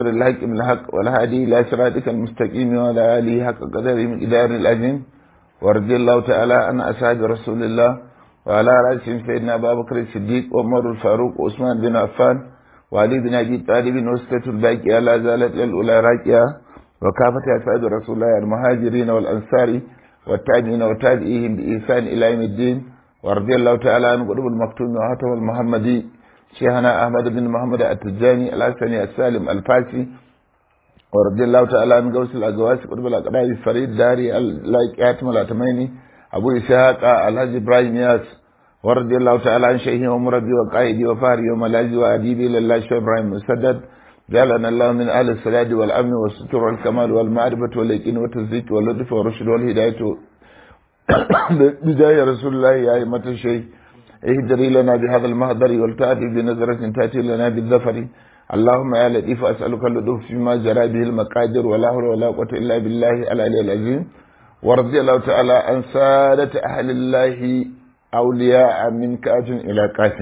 الحق من الحق والهادي إلى صراطك المستقيم وعلى آله حق قدره من إدار الأجن ورضي الله تعالى عن أصحاب رسول الله وعلى رأسهم سيدنا أبا بكر الصديق وعمر الفاروق وعثمان بن عفان وعلي بن أبي طالب وسطة الباقية لا زالت الأولى راكية وكافة أصحاب رسول الله المهاجرين والأنصار والتابعين وتابعيهم بإحسان إلى يوم الدين ورضي الله تعالى عن قلوب المكتوم وهاتم المحمدي شيخنا أحمد بن محمد التجاني الحسني السالم الفاسي ورضي الله تعالى عن قوس الأقواس قلوب الأقراب فريد داري اللايك آتم الأتميني أبو إسحاق الحاج إبراهيم ياس ورضي الله تعالى عن شيخي ومربي وقائدي وفاري وملاذي وأديبي لله شيخ إبراهيم مسدد جعلنا الله من أهل السداد والأمن والستر والكمال والمعرفة واليقين والتصديق واللطف والرشد والهداية بداية رسول الله يا أئمة الشيخ اهدري لنا بهذا المهدر والتأتي بنظرة تأتي لنا بالظفر اللهم يا لطيف أسألك اللطف فيما جرى به المقادر ولا حول ولا قوة إلا بالله العلي العظيم ورضي الله تعالى عن سادة أهل الله أولياء من كاف إلى كاف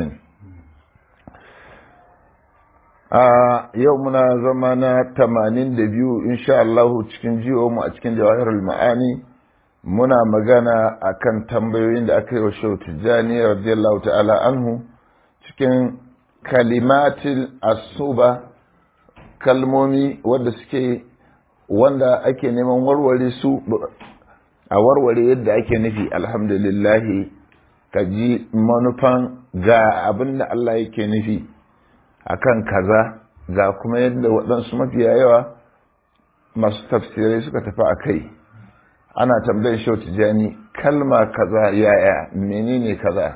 a yau muna zama na tamanin da biyu insha Allah cikin jiwo mu a cikin jawahirul ma'ani muna magana akan tambayoyin da aka yi wa shehu tijjani radiyallahu ta'ala anhu cikin kalimatil asuba kalmomi wanda suke wanda ake neman warware su a warware yadda ake nufi alhamdulillahi ka ji manufan ga abin da Allah yake nufi akan kaza ga kuma yadda waɗansu mafiya yawa masu tafsirai suka tafi a kai ana tambayar shau tijani kalma kaza yaya menene kaza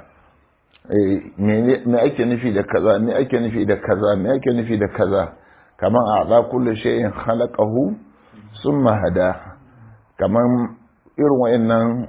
me ake nufi da kaza me ake nufi da kaza me ake nufi da kaza kaman a za kullu shay'in khalaqahu summa hada kaman irin wayannan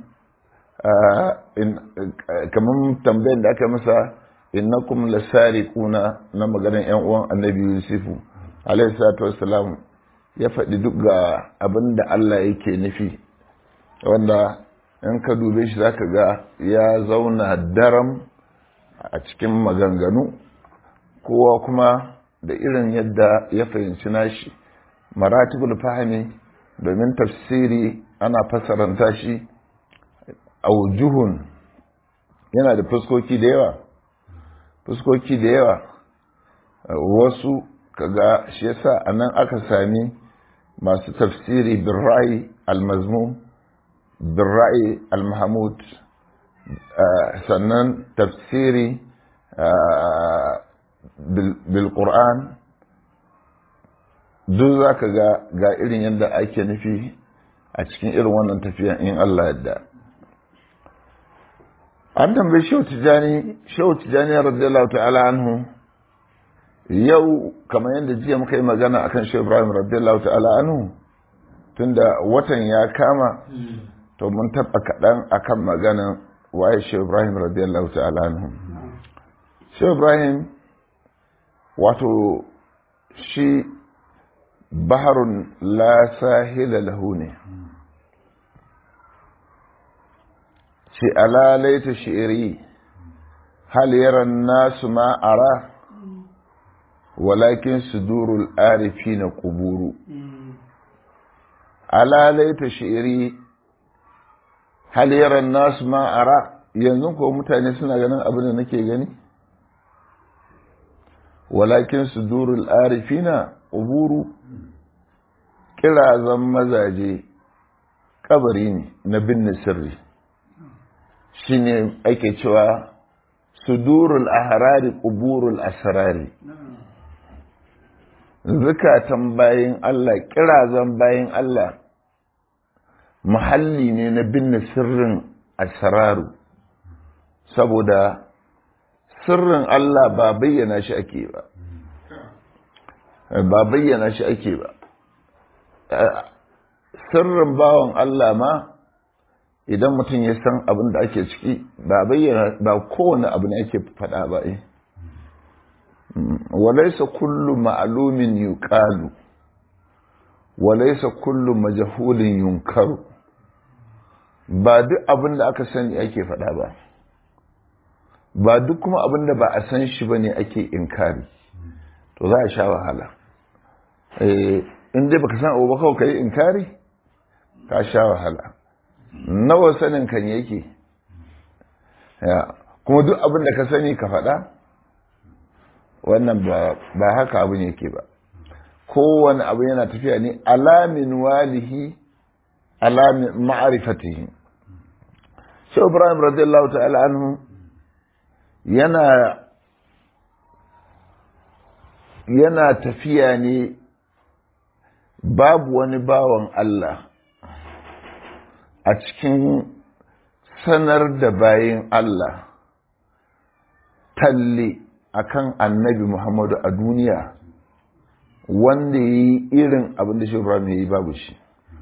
kaman tambayar da aka masa innakum lasariquna na maganar yan uwan annabi yusufu alayhi salatu wassalam ya faɗi duk ga abin da Allah yake nufi wanda in ka dube shi zaka ga ya zauna daram a cikin maganganu kowa kuma da irin yadda ya fahimci nashi maratibul fahimi domin tafsiri ana fasaranta shi aujuhun yana da fuskoki da yawa fuskoki da yawa wasu kaga shi yasa a nan aka sami masu tafsiri bin ra'ayi al-mazmum bin ra'ayi al-mahmud sannan tafsiri bil qur'an duk za ka ga ga irin yadda ake nufi a cikin irin wannan tafiyan in Allah yadda an tambayi shehu tijani shehu tijani radiyallahu ta'ala anhu yau kamar yadda jiya muka yi magana akan shehu ibrahim radiyallahu ta'ala anhu tunda watan ya kama to mun taba kaɗan akan maganan waye shehu ibrahim radiyallahu ta'ala anhu shehu ibrahim wato shi baharun la sahila lahu ne ce alalaita shi'iri hal yaran nasu ma ara walakin sudurul arifi na kuburu alalaita shi'iri hal yaran nasu ma ara yanzu ko mutane suna ganin abin da nake gani walakin sudurul arifi na kuburu kirazan mazaje kabari ne na binne sirri shi ne ake cewa sudurul ahrari kuburul asrari zukatan bayin Allah kirazan bayin Allah muhalli ne na binne sirrin asraru saboda sirrin Allah ba bayyana shi ake ba ba bayyana shi ake ba sirrin bawan Allah ma idan mutum ya san abin da ake ciki ba bayyana ba kowane abu ne ake faɗa ba eh walaisa kullu ma'lumin yuqalu walaisa kullu majhulin yunkaru ba duk abin da aka sani ake faɗa ba ba duk kuma abin da ba a san shi bane ake inkari to za a sha wahala in dai baka san abu ba kawai ka yi inkari ka sha wahala nawa sanin kan yake kuma duk abin da ka sani ka faɗa wannan ba haka abin yake ba kowane abu yana tafiya ne alamin walihi alamin ma'arifatihi shi ibrahim radiyallahu ta'ala anhu yana yana tafiya ne babu wani bawan Allah a cikin sanar da bayin Allah talle akan annabi Muhammadu a duniya wanda ya yi irin abin da Ibrahim ya yi babu shi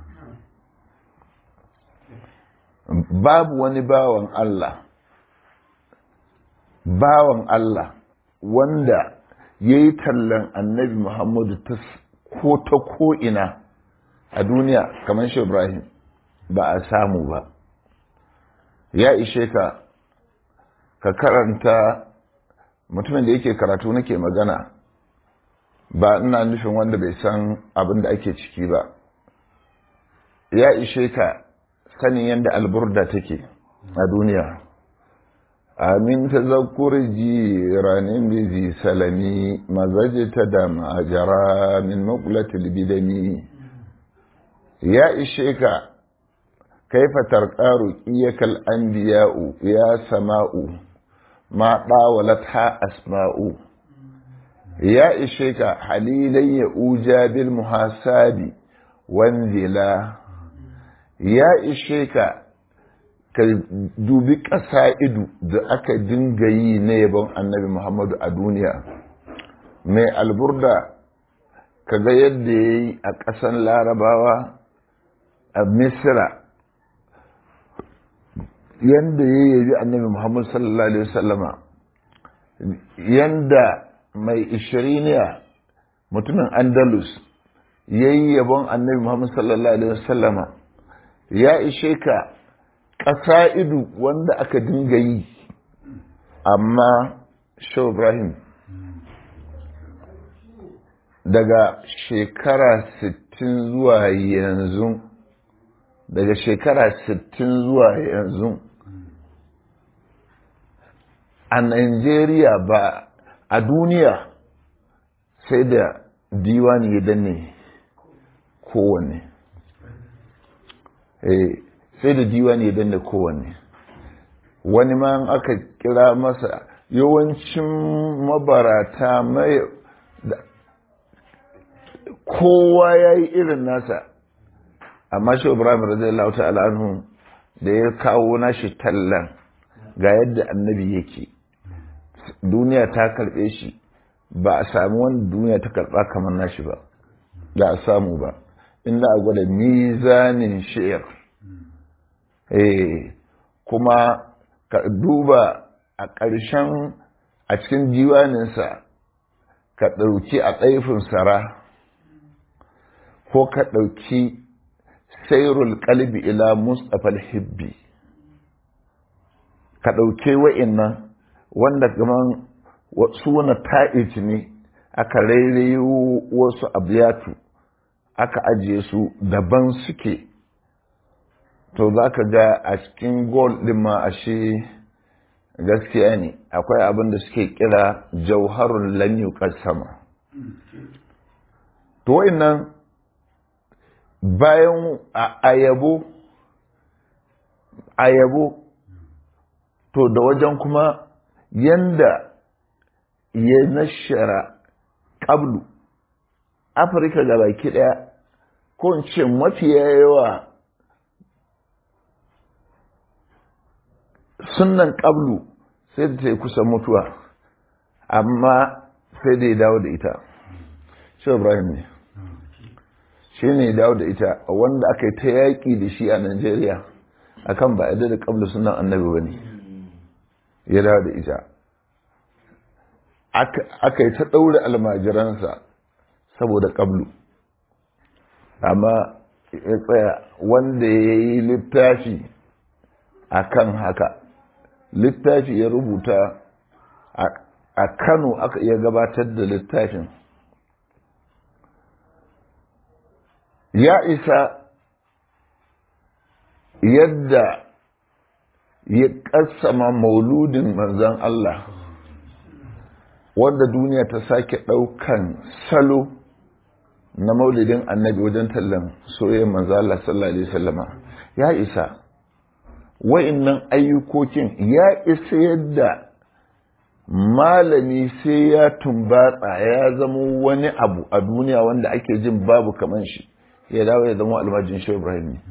babu wani bawan Allah bawan Allah wanda ya yi tallan annabi Muhammadu ta ko ta ko'ina a duniya kamar shi Ibrahim ba a samu ba ya ishe ka ka karanta mutumin da yake karatu nake magana ba ina nufin wanda bai san abin da ake ciki ba ya ishe ka sanin yadda alburda take a duniya amin ta zakur jiranin bizi salami mazaje ta da ma'ajara min makulatul bidami ya ishe ka kaifa tarqaru iyakal anbiya'u ya sama'u ma dawalat ha asma'u ya ishe ka halilai ya uja bil muhasabi wanzila ya ishe ka ka dubi ƙasa ido da aka dinga yi na yabon annabi muhammadu a duniya mai alburda ka ga yadda ya yi a ƙasan larabawa a misira yadda ya yabi annabi muhammadu sallallahu alaihi wasallama yadda mai ishiriniya mutumin andalus ya yi yabon annabi muhammadu sallallahu alaihi wasallama ya ishe ka ƙasa ido wanda aka dinga yi amma shau ibrahim daga shekara 60 zuwa yanzu daga shekara 60 zuwa yanzu a Najeriya ba a duniya sai da diwani ya danne kowanne sai da diwani ya danne kowanne wani ma aka kira masa yawancin mabarata mai kowa ya yi irin nasa amma shi ibrahim radiyallahu ta'ala anhu da ya kawo nashi tallan ga yadda annabi yake duniya ta karbe shi ba a sami wanda duniya ta karba kamar nashi ba da a samu ba inda a gwada mizanin shi'ir eh kuma ka duba a ƙarshen a cikin diwaninsa ka ɗauki a ɗaifin sara ko ka ɗauki sairul kalbi ila mustapha hibbi ka ɗauke wa'innan wanda kaman suna ta'ij ne aka rairayo wasu abiyatu aka ajiye su daban suke to za ka ga a cikin gol ɗin ma ashe gaskiya ne akwai abin da suke kira jauharun lanyu sama to wa'innan bayan ayabo ayabo to da wajen kuma yanda ya nashara ƙablu afirka ga baki ɗaya ko in ce mafiya yawa sunan ƙablu sai da ta yi kusan mutuwa amma sai da ya dawo da ita shi ibrahim ne shi ne dawo da ita wanda aka yi ta yaƙi da shi a Najeriya akan ba yadda da ƙabla sunan annabi ba ne ya dawo da ita aka yi ta ɗaure almajiransa saboda ƙablu amma ya tsaya wanda ya yi littafi a kan haka littafi ya rubuta a kano aka iya gabatar da littafin ya isa yadda ya ƙasama mauludin manzan Allah wanda duniya ta sake ɗaukan salo na maulidin annabi wajen tallan soyayyar manzan Allah sallallahu Alaihi wasallama ya isa wa'innan ayyukokin ya isa yadda malami sai ya tumbatsa ya zama wani abu a duniya wanda ake jin babu kaman shi ya dawo ya zama almajin shi Ibrahim ne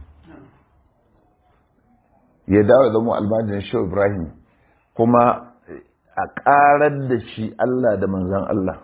ya dawo ya zama almajin shi Ibrahim kuma a ƙarar da shi Allah da manzan Allah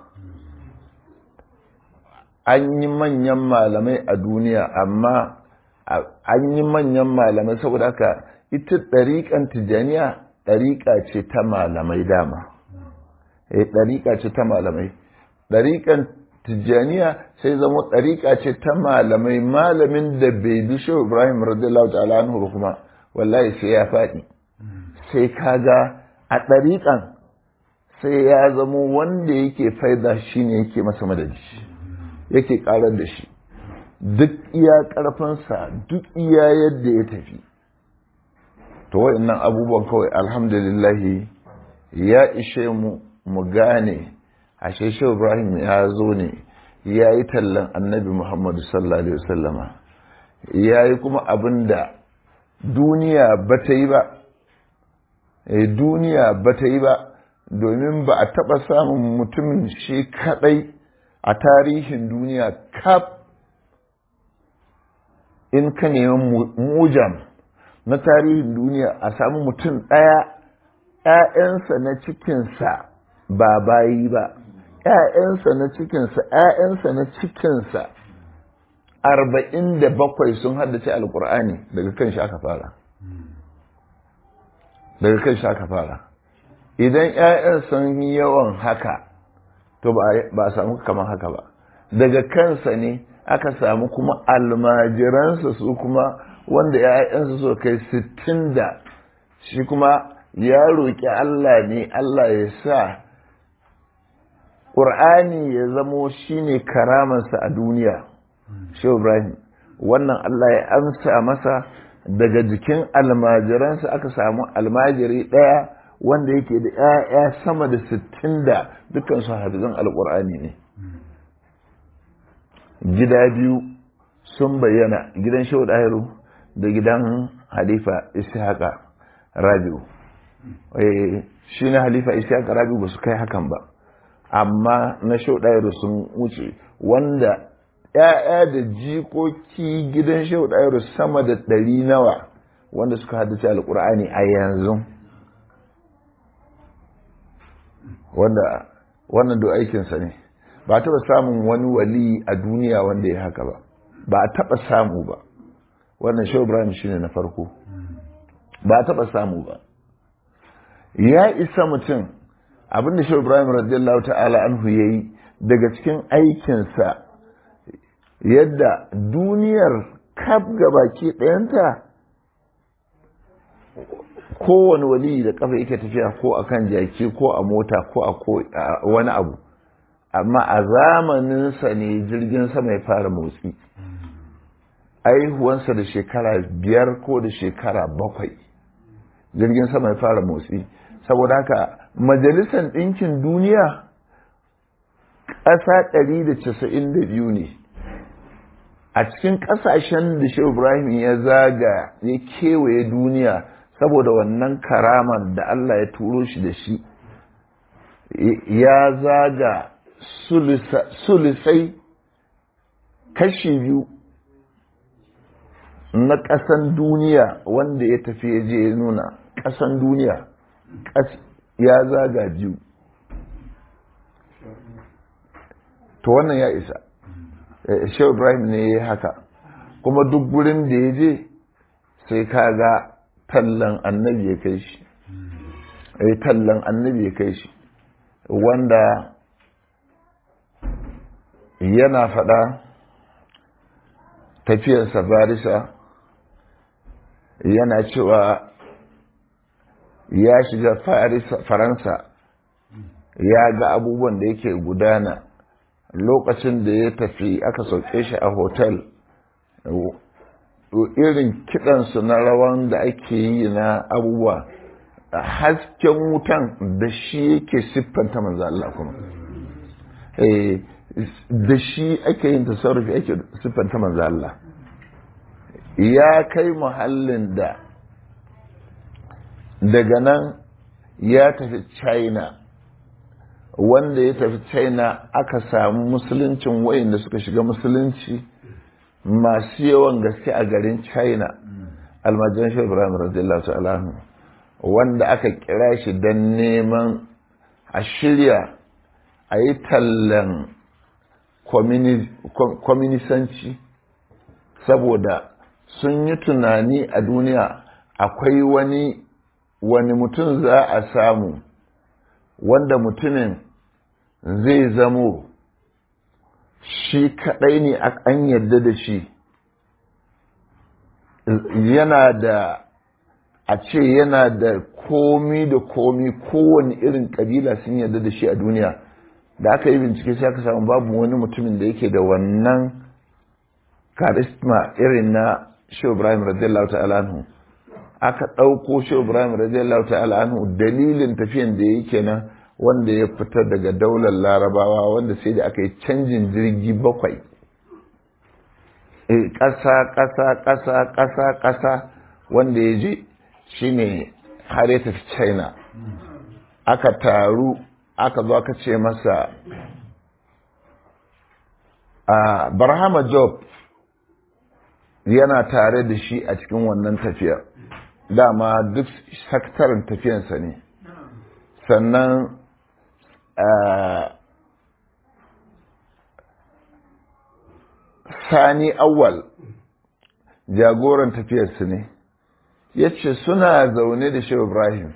an yi manyan malamai a duniya amma an yi manyan malamai saboda haka ita ɗariƙan tijjaniya ɗariƙa ce ta malamai dama eh ɗariƙa ce ta malamai ɗariƙan tijjaniya sai zama ɗariƙa ce ta malamai malamin da bai bi shi ibrahim radiyallahu ta'ala anhu kuma wallahi sai ya faɗi sai kaga a ɗariƙan sai ya zama wanda yake faida shine yake masa madadi yake ƙarar da shi duk iya ƙarfinsa duk iya yadda ya tafi to wa'annan abubuwan kawai alhamdulillahi ya ishe mu mu gane ashe shi ibrahim ya zo ne ya yi tallan annabi muhammadu sallallahu alaihi wasallama ya yi kuma abin da duniya ba ta yi ba duniya ba ta yi ba domin ba a taɓa samun mutumin shi kaɗai a tarihin duniya kaf in ka nemi mujam na tarihin duniya a samu mutum ɗaya ‘ya'yansa na cikinsa ba bayi ba ‘ya'yansa na cikinsa ‘ya'yansa na cikinsa arba'in da bakwai sun haddace alkur'ani daga kan shi aka fara daga kan shi aka fara idan ‘ya'yan sun yi yawan haka to ba a samu kamar haka ba daga kansa ne aka samu kuma almajiransa su kuma wanda ‘ya'yansa su kai sittin da shi kuma ya roƙi Allah ne Allah ya sa ƙur'ani ya zamo shi ne karamansa a duniya shehu ibrahim wannan Allah ya amsa masa daga jikin almajiransa aka samu almajiri ɗaya wanda yake da ‘ya'ya sama da sittin da dukansu hafizan alƙur'ani ne gida biyu sun bayyana gidan shehu ɗahiru da gidan halifa ishaqa rabiu shi na halifa ishaqa rabiu ba su kai hakan ba amma na shehu ɗahiru sun wuce wanda ‘ya'ya da jikoki gidan shehu ɗahiru sama da ɗari nawa wanda suka haddace alƙur'ani a yanzu wanda wannan do aikinsa ne ba taɓa samun wani wali a duniya wanda ya haka ba ba a taɓa samu ba wannan shehu ibrahim shine na farko ba a taɓa samu ba ya isa mutum abinda shehu ibrahim radiyallahu ta'ala anhu ya yi daga cikin aikinsa yadda duniyar kaf gabaki ɗayanta kowane wali da kafa yake tafiya ko a kan jaki ko a mota ko a wani abu amma a zamaninsa ne jirgin sama ya fara motsi aihuwansa da shekara biyar ko da shekara bakwai jirgin sama ya fara motsi saboda haka majalisar ɗinkin duniya ƙasa ɗari da casa'in da biyu ne a cikin ƙasashen da shi ibrahim ya zaga ya kewaye duniya saboda wannan karaman da allah ya turo shi da shi ya zaga sulisai kashi biyu na ƙasan duniya wanda ya tafi ya je ya nuna ƙasan duniya ya zaga biyu to wannan ya isa shehu ibrahim ne ya haka kuma duk gurin da ya je sai ka ga tallan annabi ya kai shi tallan annabi ya kai shi wanda yana faɗa tafiyarsa barisa yana cewa ya shiga faransa ya ga abubuwan da yake gudana lokacin da ya tafi aka sauke shi a hotel irin kiɗansu na rawan da ake yi na abubuwa hasken wutan da shi yake siffanta manzo Allah kuma da shi ake yin tasarrufi ake siffanta manzo Allah ya kai muhallin da daga nan ya tafi china wanda ya tafi china aka samu musuluncin wayanda suka shiga musulunci masu yawan gaske a garin china almajan shi ibrahim radiyallahu ta'ala wanda aka kira shi don neman a shirya a yi tallan kwaminisanci saboda sun yi tunani a duniya akwai wani wani mutum za a samu wanda mutumin zai zamo shi kadai ne an yarda da shi yana da a ce yana da komi da komi kowane irin kabila sun yarda da shi a duniya da aka yi bincike sai aka samu babu wani mutumin da yake da wannan karisma irin na shi ibrahim radiyallahu ta'ala anhu aka ɗauko shi ibrahim radiyallahu ta'ala anhu dalilin tafiyan da yake nan wanda ya fita daga daular larabawa wanda sai da aka yi canjin jirgi bakwai ƙasa ƙasa ƙasa ƙasa ƙasa wanda ya je shine har ya tafi china aka taru aka zo aka ce masa a barhama job yana tare da shi a cikin wannan tafiyar dama duk saktarin tafiyansa ne sannan sani awwal jagoran tafiyarsu ne ya ce suna zaune da shi ibrahim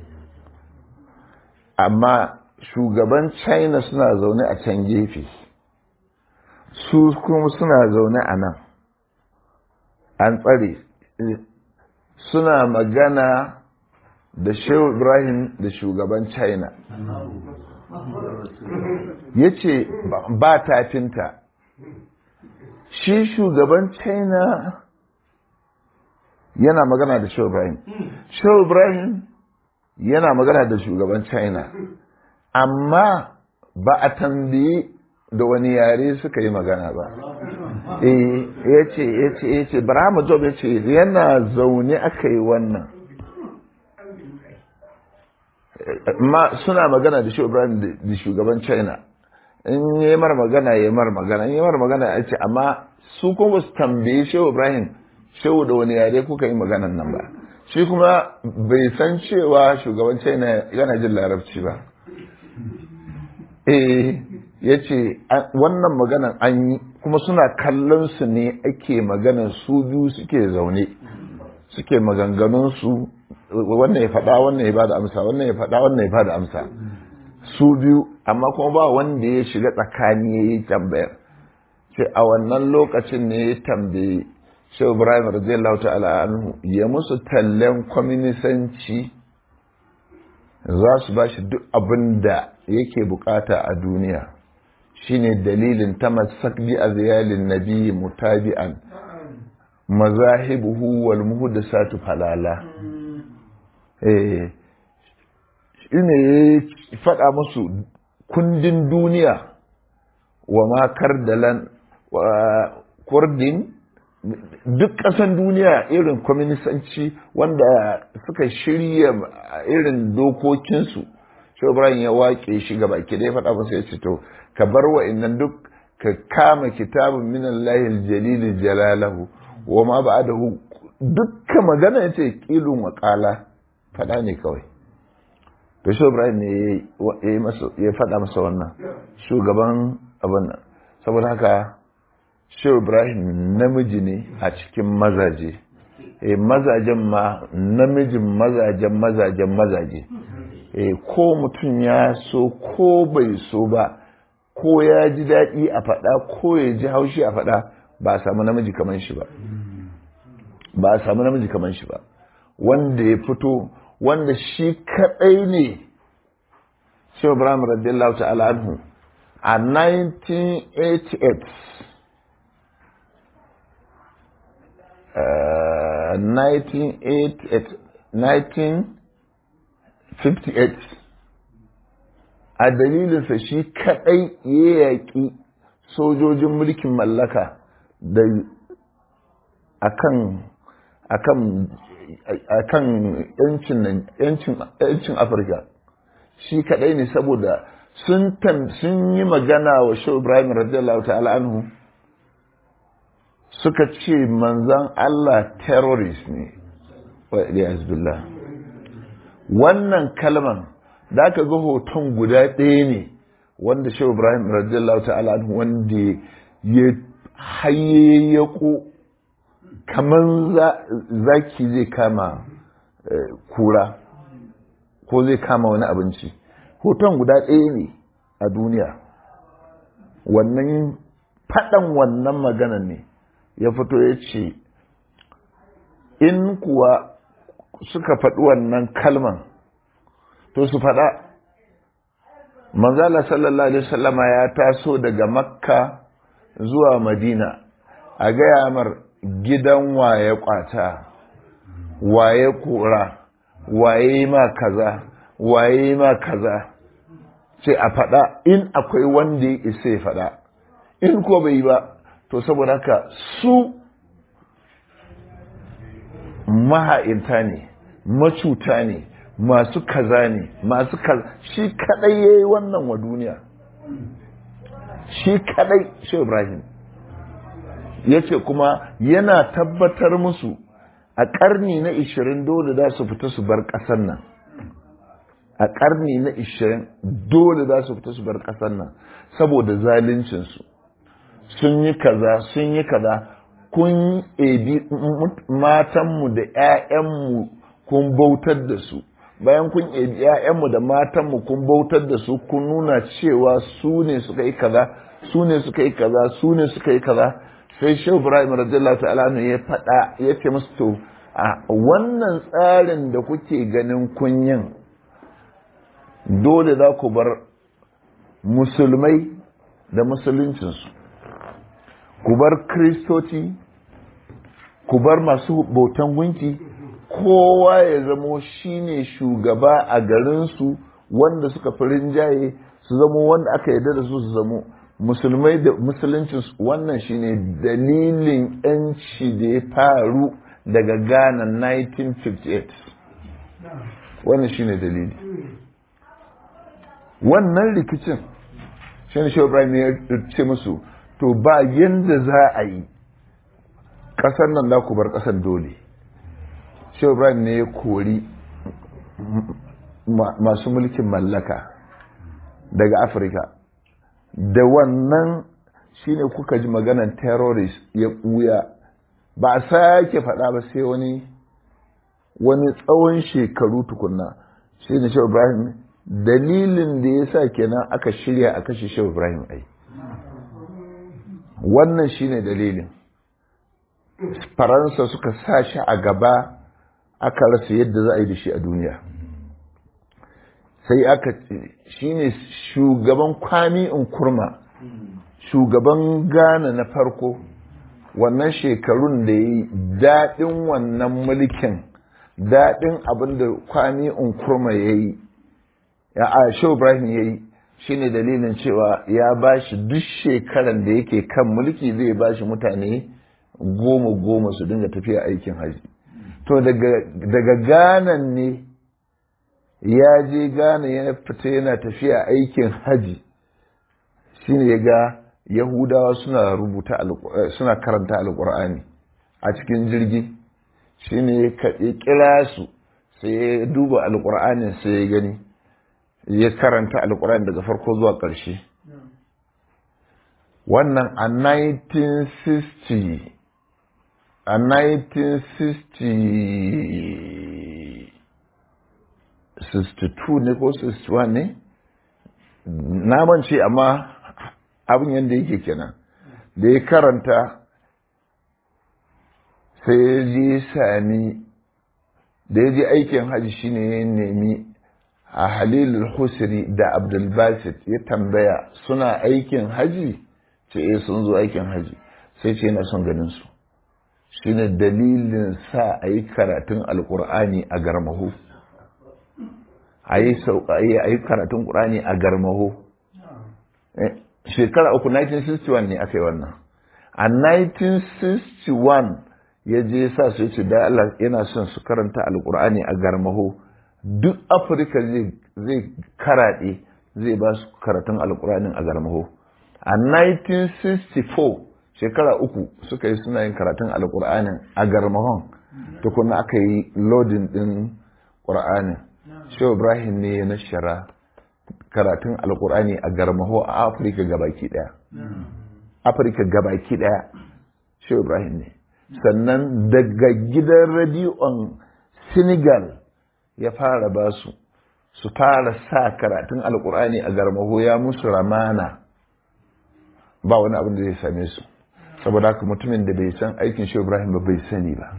amma shugaban china suna zaune a can gefe su kuma suna zaune a nan an tsare suna magana da shehu ibrahim da shugaban china ya ce ba tafinta shi shugaban china yana magana da shehu ibrahim shehu ibrahim yana magana da shugaban china amma ba a tambayi da wani yare suka yi magana ba ya ce ya ce ya ce Brahma Job ya ce yana zaune aka yi wannan ma suna magana da shi Ibrahim da shugaban China in yi mar magana ya mar magana in yi mar magana ya ce amma su kuma su tambaye Shehu Ibrahim Shehu da wani yare kuka yi maganan nan ba shi kuma bai san cewa shugaban China yana jin larabci ba eh ya ce wannan maganan an yi kuma suna kallon su ne ake maganan su biyu suke zaune suke maganganun su wannan ya faɗa wannan ya bada amsa wannan ya faɗa wannan ya bada amsa su biyu amma kuma ba wanda ya shiga tsakani ya yi tambayar sai a wannan lokacin ne ya tambaye shi ibrahim radiyallahu ta'ala anhu ya musu tallen kwaminisanci za su ba shi duk abin da yake bukata a duniya shine dalilin ta masakbi a ziyalin nabi mutabi'an mazahibuhu wal muhdasatu falala eh ine ya faɗa musu kundin duniya wa ma kardalan kurdin duk ƙasan duniya irin kwaminisanci wanda suka shirya irin dokokinsu shi ibrahim ya waƙe shi gaba ke da ya faɗa masa ya ce to ka bar wa'annan duk ka kama kitabun min Allahil jalil jalalahu wa ma ba'dahu dukka magana yace qilun wa qala faɗa ne kawai to shi ibrahim ne ya masa ya faɗa masa wannan shugaban abin nan saboda haka shi ibrahim namiji ne a cikin mazaje eh mazajen ma namijin mazajen mazajen mazaje eh ko mutum ya so ko bai so ba ko ya ji daɗi a faɗa ko ya ji haushi a faɗa ba a samu namiji kamar shi ba ba a samu namiji kamar shi ba wanda ya fito wanda shi kaɗai ne shi ibrahim radiyallahu ta'ala anhu a 1988 1958 a dalilinsa shi kadai ya yaƙi sojojin mulkin mallaka da akan akan akan yancin afirka shi kadai ne saboda sun sun yi magana wa shi ibrahim radiyallahu ta'ala anhu suka ce manzan Allah terrorist ne wa billah wannan kalman da aka ga hoton guda ɗaya ne wanda shi ibrahim radiyallahu ta'ala anhu wanda ya hayayyako kamar zaki zai kama kura ko zai kama wani abinci hoton guda ɗaya ne a duniya wannan faɗan wannan magana ne ya fito ya ce in kuwa suka faɗi wannan kalman to su faɗa manzala sallallahu alaihi wasallama ya taso daga makka zuwa madina a gaya mar gidan waye kwata waye kora waye ma kaza waye ma kaza sai a faɗa in akwai wanda ya isa ya faɗa in ko bai ba to saboda haka su maha'inta ne macuta ne masu kaza ne masu kaza shi kadai ya yi wannan wa duniya shi kadai shi ibrahim ya ce kuma yana tabbatar musu a ƙarni na ishirin dole za su fita su bar ƙasar nan a ƙarni na ishirin dole za su fita su bar ƙasar nan saboda zaluncinsu sun yi kaza sun yi kaza kun ebi matanmu da 'ya'yanmu kun bautar da su bayan kun ebi 'ya'yanmu da matanmu kun bautar da su kun nuna cewa su ne suka yi kaza su ne suka yi kaza su ne suka yi kaza sai shehu ibrahim radiyallahu ta'ala ya faɗa ya ce musu to a wannan tsarin da kuke ganin kunyin dole za ku bar musulmai da musuluncinsu ku bar kristoci ku bar masu bautan gunki kowa ya zamo shine shugaba a garinsu wanda suka fi rinjaye su zamo wanda aka yarda da su su zamo musulmai da musuluncinsu wannan shine dalilin yanci da ya faru daga ghana 1958 wannan shine dalili wannan rikicin shi ne shi ibrahim ya ce musu to ba yadda za a yi ƙasar nan za ku bar ƙasar dole shi ibrahim ne ya kori masu mulkin mallaka daga afirka da wannan shine kuka ji maganar terrorist ya ɓuya ba a sake faɗa ba sai wani wani tsawon shekaru tukunna shi ne shi ibrahim dalilin da ya sa kenan aka shirya a kashe shi ibrahim ai wannan shine dalilin faransa suka sa shi a gaba aka rasa yadda za a yi da shi a duniya sai aka shine shugaban kwami in kurma shugaban ghana na farko wannan shekarun da ya yi daɗin wannan mulkin daɗin abin da kwami in kurma ya yi ya a shehu ibrahim ya yi shine dalilin cewa ya ba shi duk shekaran da yake kan mulki zai ba shi mutane goma goma su dinga tafiya aikin haji to daga ganan ne ya je gana ya fita yana tafiya aikin haji shine ya ga yahudawa suna rubuta suna karanta alkur'ani a cikin jirgi shine ya kira su sai ya duba alkur'anin sai ya gani ya karanta alkur'ani daga farko zuwa ƙarshe wannan a 1960 a 1960 62 ne ko 61 ne na mance amma abin yadda yake kenan da ya karanta sai ya je sami da ya je aikin hajji shine ya nemi a halilul husri da abdulbasit ya tambaya suna aikin haji ce eh sun zo aikin haji sai ce yana son ganin su shine dalilin sa a yi karatun alkur'ani a garmaho a yi karatun ƙur'ani a garmaho shekara uku 1961 ne aka yi wannan a 1961 ya je sa su ce da Allah yana son su karanta alkur'ani a garmaho duk afirka zai karaɗe zai ba su karatun alkur'anin a garmaho a 1964 shekara uku suka yi suna yin karatun alkur'anin a garmahon tukuna aka yi lodin ɗin ƙur'anin shehu ibrahim ne ya nashara karatun alkur'ani a garmaho a afirka gabaki ɗaya afirka gabaki ɗaya shehu ibrahim ne sannan daga gidan radiyon senegal ya fara ba su su fara sa karatun alkur'ani a garmaho ya musu ramana ba wani abin da zai same su saboda haka mutumin da bai san aikin shi ibrahim ba bai sani ba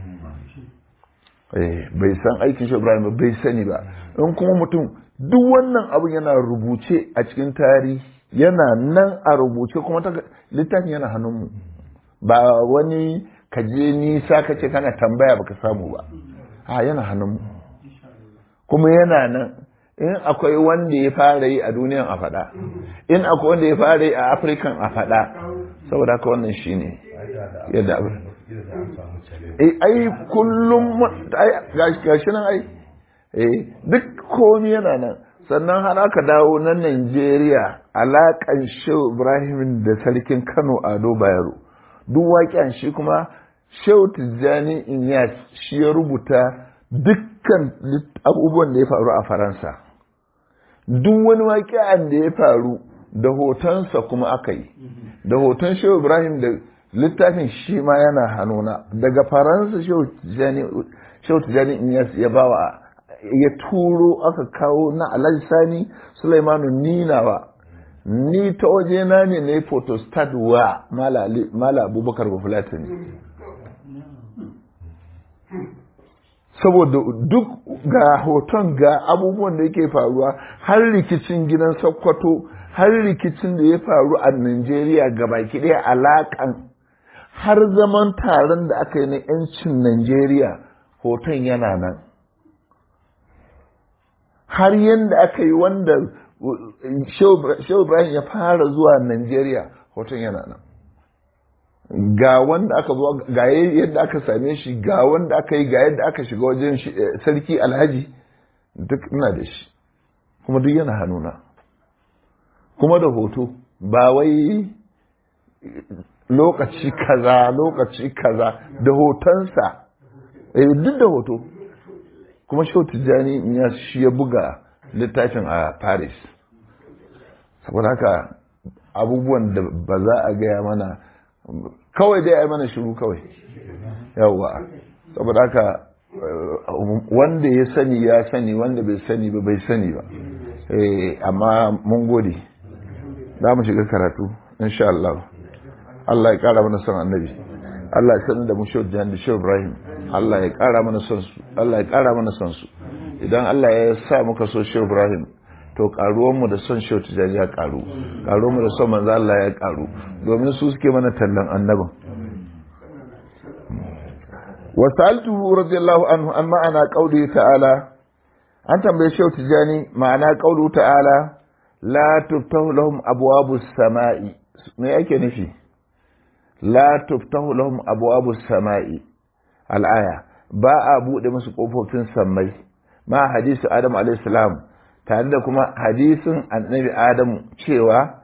bai san aikin shi ibrahim ba bai sani ba in kuma mutum duk wannan abin yana rubuce a cikin tarihi yana nan a rubuce kuma littafin yana hannunmu ba wani kaje nisa ka ce kana tambaya baka samu ba a yana hannunmu kuma yana nan in akwai wanda ya fara yi a duniyan a faɗa in akwai wanda ya fara yi a afirkan a faɗa saboda haka wannan shi ne yadda abin ai kullum gashi nan ai duk komi yana nan sannan har aka dawo na Najeriya alaƙan Shehu Ibrahim da sarkin Kano Ado Bayero duk waƙen shi kuma Shehu Tijjani Inyas shi ya rubuta dukkan abubuwan da ya faru a Faransa duk wani waƙen da ya faru da hotonsa kuma aka yi da hoton Shehu Ibrahim da littafin shi ma yana hannuna daga Faransa Shehu Tijjani Inyas ya bawa ya turo aka kawo na alhaji sani sulaimanu ninawa ni ta waje na ne na yi photostat wa mala abubakar bafulatani saboda duk ga hoton ga abubuwan da yake faruwa har rikicin gidan sokoto har rikicin da ya faru a Najeriya baki ɗaya alaƙan har zaman taron da aka yi na 'yancin Najeriya hoton yana nan har yadda aka yi wanda Shehu Ibrahim ya fara zuwa Najeriya hoton yana nan. Ga wanda aka zo ga yadda aka same shi ga wanda aka yi ga yadda aka shiga wajen sarki alhaji duk ina da shi kuma duk yana hannuna kuma da hoto ba wai lokaci kaza lokaci kaza da hotonsa duk da hoto kuma shau tijjani ya shi ya buga littafin a paris saboda haka abubuwan da ba za a gaya mana kawai dai a mana shiru kawai yawwa saboda haka wanda ya sani ya sani wanda bai sani ba bai sani ba amma mun gode za mu shiga karatu insha Allah Allah ya kara mana son annabi Allah ya sanar da mu shau da shau Ibrahim Allah ya ƙara mana son su Allah ya ƙara mana son su idan Allah ya sa muka so Shehu Ibrahim to karuwan mu da son Shehu Tijani ya karu karuwan mu da son manzo Allah ya karu domin su suke mana tallan annabin wa sa'altuhu radiyallahu anhu an ma'ana qauli ta'ala an tambaye Shehu Tijani ma'ana qaulu ta'ala la tuftahu lahum abwabus sama'i me yake nufi la tuftahu lahum abwabus sama'i al'aya ba a buɗe musu ƙofofin sammai ma hadisu adam alaihissalam tare da kuma hadisin annabi adamu cewa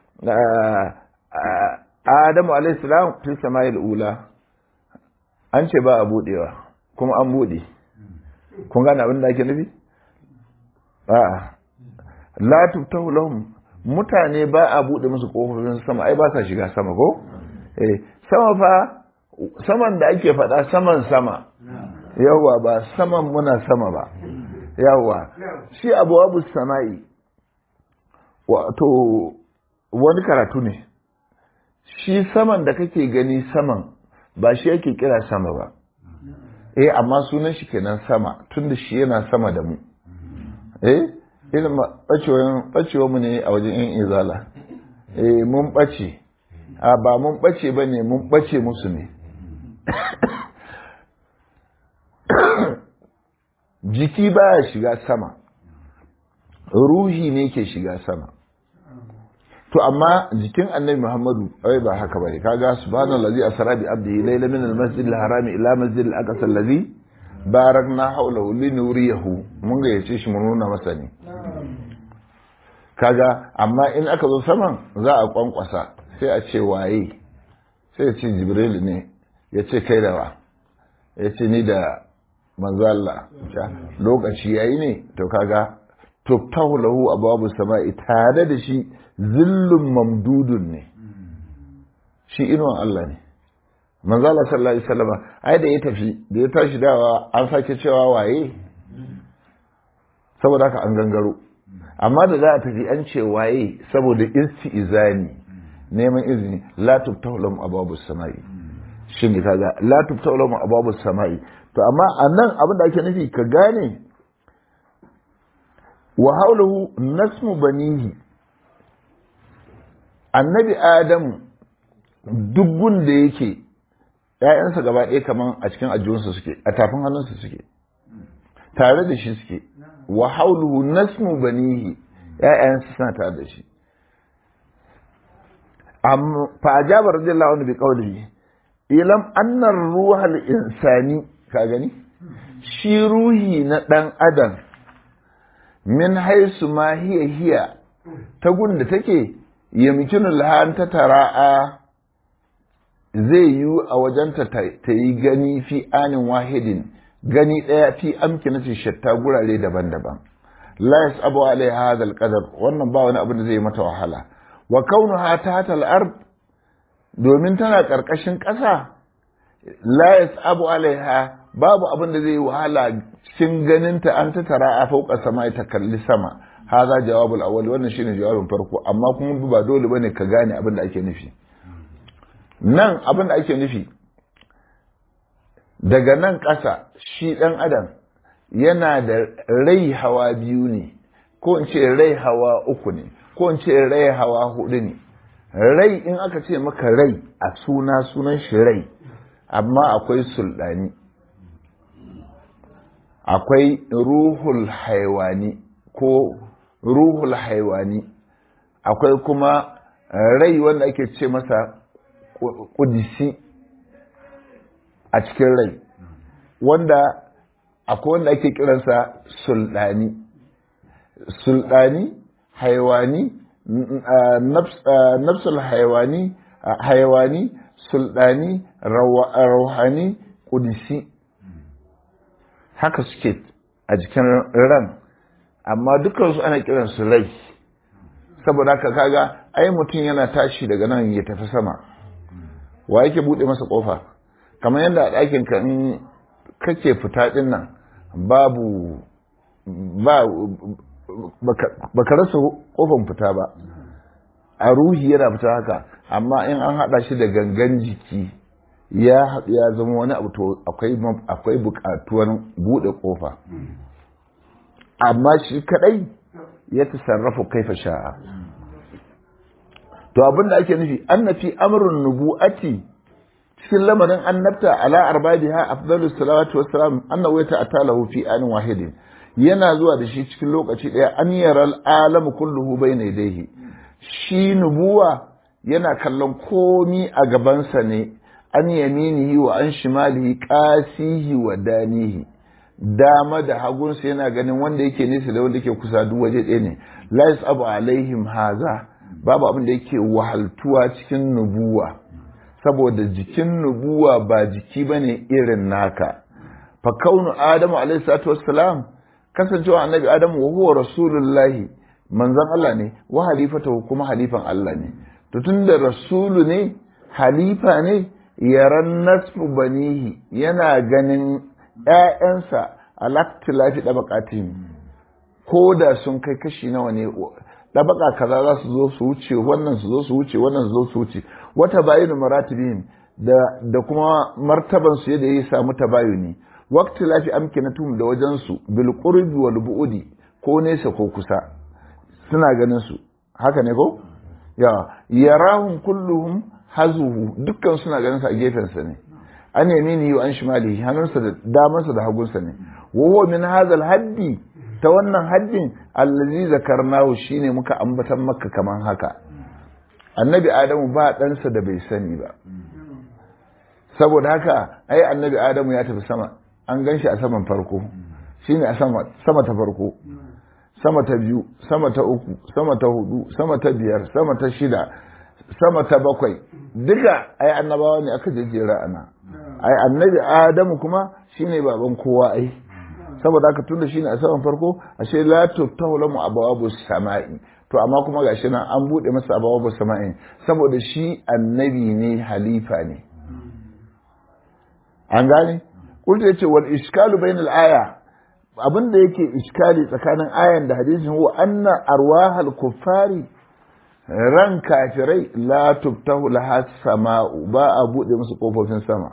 adamu alaihissalam fi samayil ula an ce ba a buɗewa kuma an buɗe kun gane abin da ake nufi a'a la tuftahu lahum mutane ba a buɗe musu ƙofofin sama ai ba sa shiga sama ko eh sama fa saman da ake faɗa saman sama yawwa ba saman muna sama ba yawwa shi abu abu sama'i wato wani karatu ne shi saman da kake gani saman ba shi yake kira sama ba eh amma sunan shi kenan sama tunda shi yana sama da mu eh irin ɓacewa mu ne a wajen yan izala eh mun ɓace a ba mun ɓace ba ne mun ɓace musu ne jiki baya shiga sama ruhi ne ke shiga sama to amma jikin annabi muhammadu ai ba haka bane kaga subhanallazi asra bi abdihi layla min almasjid alharami ila masjid alaqsa allazi barakna hawlahu linuriyahu mun ga yace shi mun nuna masa ne kaga amma in aka zo saman za a kwankwasa sai a ce waye sai ya ce jibril ne ya ce kai da wa ya ce ni da manzo Allah lokaci yayi ne to kaga tuftahu lahu abwabu sama'i tare da shi zillun mamdudun ne shi inuwan Allah ne manzo Allah sallallahu alaihi wasallam ai da ya tafi da ya tashi dawa an sake cewa waye saboda haka an gangaro amma da za a tafi an ce waye saboda isti'izani neman izini la tuftahu lahum abwabu sama'i shi ne kaga la tuftahu lahum abwabu sama'i to amma anan abin da ake nufi ka gane wa haulahu nasmu banihi annabi adamu dubgun da yake ‘ya'yansa gaba ɗaya kaman a cikin ajiyunsa suke a tafin hannunsa suke tare da shi suke wa hauluhu nasmu banihi ‘ya'yansa suna tare da shi fa ajaba radiyallahu anhu bi qawlihi ilam anna ruhal insani ka gani shi ruhi na dan adam min haisu ma hiya hiya ta gunda take yamkinu lahan ta tara'a zai yi a wajenta ta yi gani fi anin wahidin gani ɗaya fi amkinati shatta gurare daban-daban la yasabu alaiha hadha alqadar wannan ba wani abin da zai mata wahala wa kaunuha tahta al-ard domin tana karkashin ƙasa la yasabu alaiha babu abin da zai wahala cikin ganinta an ta tara a fauka sama ta kalli sama haza jawabul awwal wannan shine jawabin farko amma kuma ba dole bane ka gane abin da ake nufi nan abin da ake nufi daga nan ƙasa shi ɗan adam yana da rai hawa biyu ne ko in ce rai hawa uku ne ko in ce rai hawa hudu ne rai in aka ce maka rai a suna sunan shi rai amma akwai sulɗani akwai ruhul haiwani ko ruhul haiwani akwai kuma rai wanda ake ce masa kudisi a cikin rai wanda akwai wanda ake kiransa sulɗani sulɗani haiwani nafsul haiwani haiwani sulɗani rauhani kudisi haka suke a jikin ran amma dukansu ana kiransu rai saboda haka kaga ai mutum yana tashi daga nan ya tafi sama wa yake bude masa kofa kamar yadda a ɗakin ka in kake fita din nan babu ba baka rasa kofan fita ba a ruhi yana fita haka amma in an haɗa shi da gangan jiki ya haɗu ya zama wani abu to akwai buƙatuwar buɗe ƙofa amma shi kaɗai ya tasarrafa kaifa sha'a to abin da ake nufi annafi amrun nubu'ati cikin lamarin annabta ala arbabiha afdalus salawatu wassalam annahu yata'atalahu fi anin wahidin yana zuwa da shi cikin lokaci ɗaya an yaral alamu kulluhu bayna yadayhi shi nubuwa yana kallon komi a gabansa ne an yaminihi wa an shimalihi qasihi wa danihi dama da hagunsa yana ganin wanda yake nesa da wanda yake kusa duk waje ɗaya ne la yasabu alaihim haza babu abin da yake wahaltuwa cikin nubuwa saboda jikin nubuwa ba jiki bane irin naka fa kaunu adamu alaihi salatu wassalam kasancewa annabi adamu wa huwa rasulullahi manzon Allah ne wa halifatahu kuma halifan Allah ne to tunda rasulu ne halifa ne yaran nasfu banihi yana ganin ‘ya'yansa a laktilafi ɗabaƙatin ko da sun kai kashi nawa ne ɗabaƙa kaza za su zo su wuce wannan su zo su wuce wannan su zo su wuce wata bayinu maratibin da, da kuma martaban su yadda ya samu tabayuni wakti lafi amkinatum da wajensu bil qurbi wal bu'udi ko nesa ko kusa suna ganin su haka ne ko ya yarahum kulluhum hazuhu dukkan suna ganin sa a gefensa ne an yamini wa an shimalihi hannunsa da damansa da hagunsa ne wa huwa min hadha haddi ta wannan haddin allazi zakarnahu shine muka ambatan maka kaman haka annabi adamu ba ɗansa da bai sani ba saboda haka ai annabi adamu ya tafi sama an gan shi a saman farko shine a sama sama ta farko sama ta biyu sama ta uku sama ta hudu sama ta biyar sama ta shida sama ta bakwai duka ai annabawa ne aka jejjera ana ai annabi adamu kuma shine baban kowa ai saboda haka tunda shine a saman farko ashe la tuftahu lamu abawabu sama'i to amma kuma gashi nan an bude masa abawabu sama'i saboda shi annabi ne halifa ne an gane kulta yace wal iskalu bainal aya abin da yake iskali tsakanin ayan da hadisin huwa anna arwahal kuffari ran kafirai la tuftahu laha sama'u ba a bude musu kofofin sama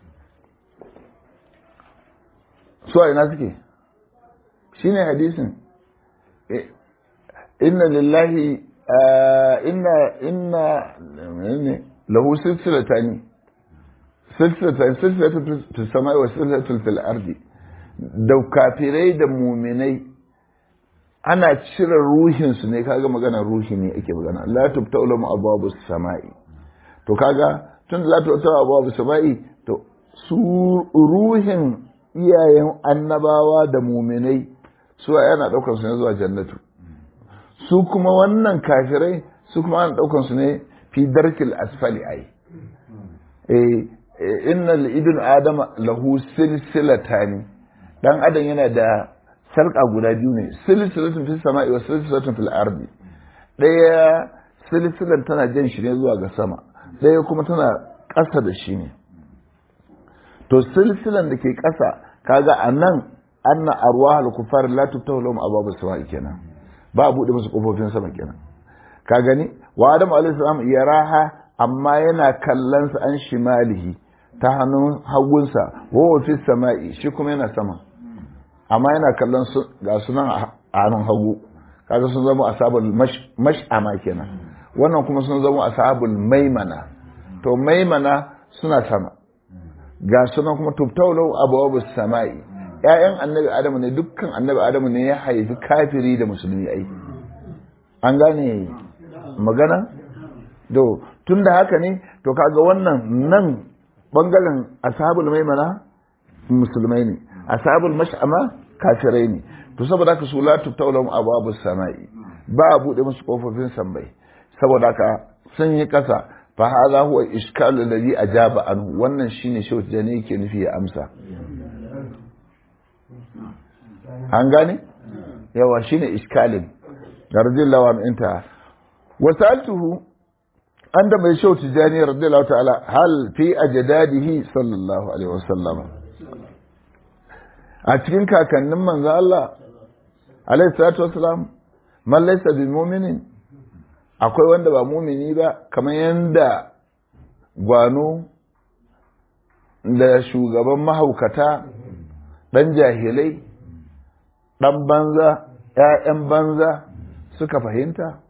su a ina suke shine hadisin inna lillahi inna inna ne lahu silsilatani silsilatan silsilatu fil samai wa silsilatu fil ardi da kafirai da muminai ana cire ruhinsu ne kaga magana ruhi ne ake magana la tubta ulama ababu samai to kaga tun la tubta ababu samai to su ruhin iyayen annabawa da muminai su yana daukar su ne zuwa jannatu su kuma wannan kafirai su kuma ana daukar su ne fi darkil asfali ai eh innal idun adama lahu silsilatani dan adam yana da sarka guda biyu ne silsilatun fil sama'i wa silsilatun fil ardi daya silsilan tana jan shi ne zuwa ga sama daya kuma tana ƙasa da shi ne to silsilan da ke ƙasa kaga anan anna arwahul kufar la tuftahu lahum ababu sama'i kenan ba a bude musu kofofin sama kenan ka gani wa adam alayhi salam yaraha amma yana kallon sa an shimalihi ta hannun hagunsa wa fi sama'i shi kuma yana sama amma yana kallon su ga sunan a hannun hagu kaga sun zama ashabul mash'ama kenan wannan kuma sun zama ashabul maimana to maimana suna sama ga sunan kuma tubtaulau abawabus sama'i ƴaƴan annabi adamu ne dukkan annabi adamu ne ya haifi kafiri da musulmi ai an gane magana to tunda haka ne to kaga wannan nan bangaren ashabul maimana musulmai ne ashabul mash'ama kafirai ne to saboda haka su la tubtaulam abwabu samai ba a bude musu kofofin sambai saboda haka sun yi kasa fa hadha huwa iskalu alladhi ajaba anhu wannan shine shi wata ne yake nufi ya amsa an gane yawa shine iskalin radiyallahu anhu inta wasaltuhu an da mai shau tijani radiyallahu ta'ala hal fi ajdadihi sallallahu alaihi wasallam a cikin kakannin manzo Allah alaihi salatu wasalam man laysa bi mu'minin akwai wanda ba mumini ba kamar yanda gwano da shugaban mahaukata dan jahilai dan banza ‘ya'yan banza suka fahimta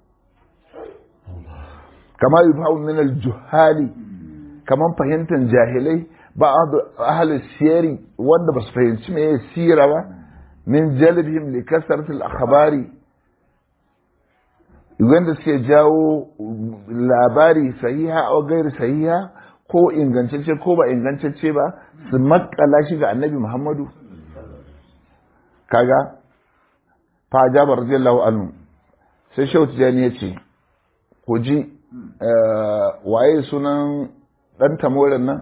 kama yi min al-juhali kamar fahimtar jahilai ba ahli siyari wanda ba su fahimci me sira ba min jalibihim li kasratil akhbari wanda suke jawo labari sahiha ko gairi sahiha ko ingantacce ko ba ingantacce ba su makala shi ga annabi muhammadu kaga fa jaba radiyallahu anhu sai shehu tijani ya ce ku ji waye sunan dan tamorin nan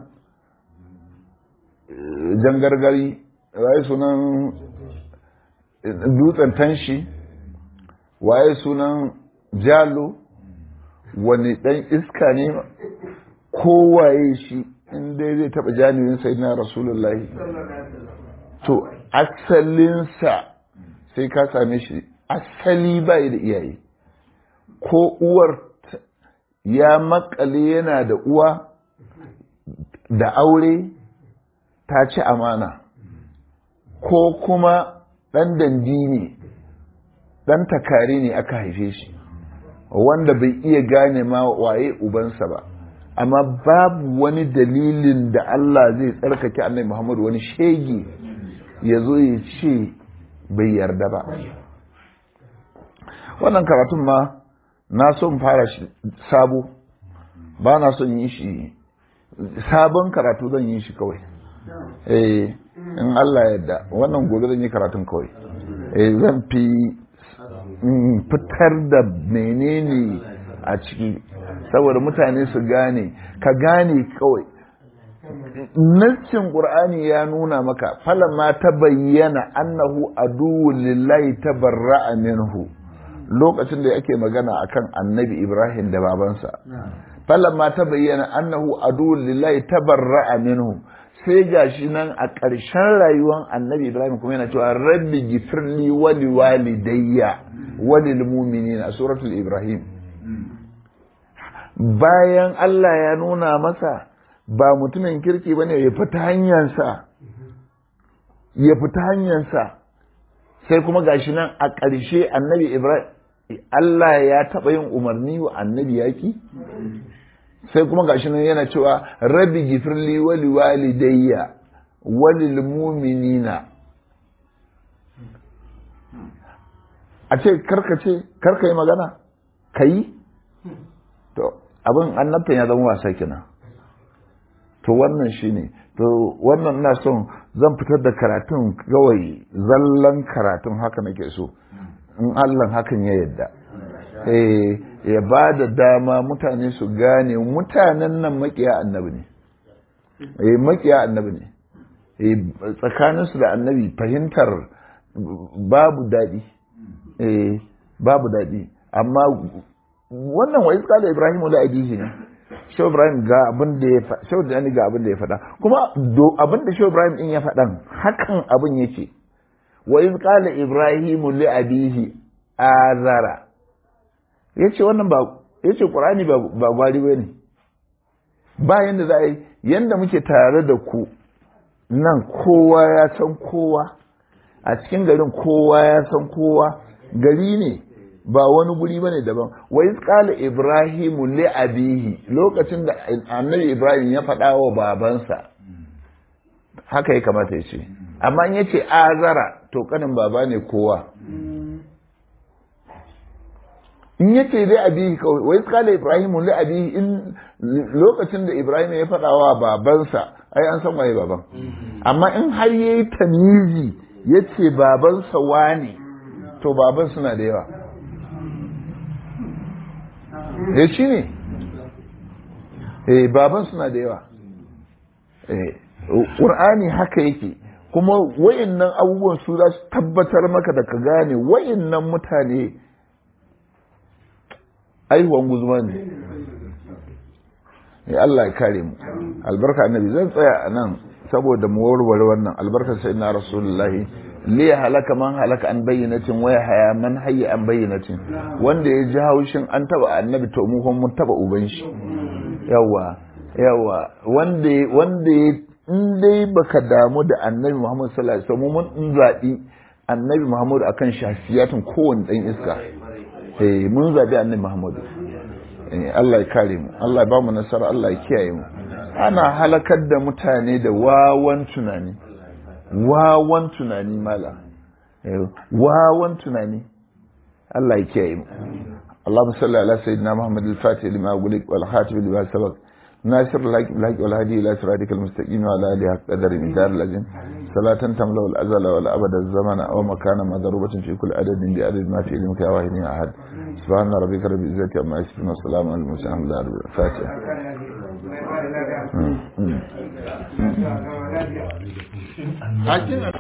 jangargari waye sunan dutsen tanshi waye sunan jalo wani dan iska ne kowaye shi inda zai taba janirin sai na rasulullahi to asalinsa sai ka same shi asali bai da iyaye ko uwar ya makale yana da uwa da aure ta ci amana ko kuma ɗan dandi ne ɗan takari ne aka haife shi wanda bai iya gane ma waye ubansa ba amma babu wani dalilin da Allah zai tsarkake annabi Muhammad wani shege ya zo ya ce bai yarda ba wannan karatun ma na son fara shi sabo ba na son yi shi sabon karatu zan yi shi kawai eh in Allah yadda wannan gobe zan yi karatun kawai eh zan fi fitar da menene a ciki saboda mutane su gane ka gane kawai nassin qur'ani ya nuna maka falamma ta bayyana annahu aduwwun lillahi tabarra'a minhu lokacin da yake magana akan annabi ibrahim da babansa falamma ta bayyana annahu aduwwun lillahi tabarra'a minhu sai gashi nan a ƙarshen rayuwar annabi ibrahim kuma yana cewa rabbi gifirli wali walidayya walil mu'minina a suratul ibrahim bayan Allah ya nuna masa ba mutumin kirki bane ya fita hanyarsa ya fita hanyarsa sai kuma gashi nan a ƙarshe annabi ibrahim Allah ya taɓa yin umarni wa annabi yaki sai kuma gashi nan yana cewa rabbi gifirli wali walidayya walil mu'minina a ce karka ce karka yi magana ka yi to abin annabtan ya zama wasa kenan to wannan shine to wannan na son zan fitar da karatun kawai zallan karatun haka nake so in Allah hakan ya yadda eh ya ba da dama mutane su gane mutanen nan makiya annabi ne eh makiya annabi ne eh tsakaninsu da annabi fahimtar babu daɗi eh babu daɗi amma wannan wa iska da Ibrahim da ajihi ne Shehu Ibrahim ga abin da ya faɗa Shehu Dani ga abin da ya faɗa kuma abin da Shehu Ibrahim din ya faɗan hakan abin yake wa iz qala Ibrahim li abihi azara yace wannan ba yace Qur'ani ba ba gwari bane ba yanda za a yi yanda muke tare da ku nan kowa ya san kowa a cikin garin kowa ya san kowa gari ne ba wani guri bane daban wa iz qala ibrahimu li abihi lokacin da annabi ibrahim ya faɗa wa babansa haka ya kamata ya ce amma in yace azara to kanin baba ne kowa in yace li abihi kawai wa iz qala ibrahimu li abihi in lokacin da ibrahim ya faɗa wa babansa ai an san waye baban amma in har yayi tamizi yace babansa wane to baban suna da yawa ya shi ne eh baban suna da yawa eh ƙur'ani haka yake kuma wayannan abubuwan su za su tabbatar maka da ka gane wayannan mutane aihuwan guzuma ne ya Allah ya kare mu albarka annabi zan tsaya a nan saboda mu warware wannan albarkar sai na rasulullahi li halaka man halaka an bayyanatin waya haya man hayya an bayyanatin wanda ya ji haushin an taba annabi to mu mun taba uban shi yawa yawa wanda wanda in dai baka damu da annabi Muhammad sallallahu alaihi wasallam mun zabi annabi Muhammad akan shafiyatin kowanne dan iska eh mun zabi annabi Muhammad eh Allah ya kare mu Allah ya ba mu nasara Allah ya kiyaye mu ana halakar da mutane da wawan tunani wawan tunani mala wawan tunani Allah ya kiyaye mu Allahumma salli ala sayyidina Muhammad al-Fatih lima gulik wal khatib lima sabaq ناصر لك لك والهدي الى صراطك المستقيم وعلى اله حق قدر مقدار الذين صلاة تملا الازل والابد الزمن او مكان مضروبة في كل عدد بعدد ما في علمك يا واحد يا احد سبحان ربك رب العزة عما يصفون والسلام على المرسلين الحمد لله رب الفاتحة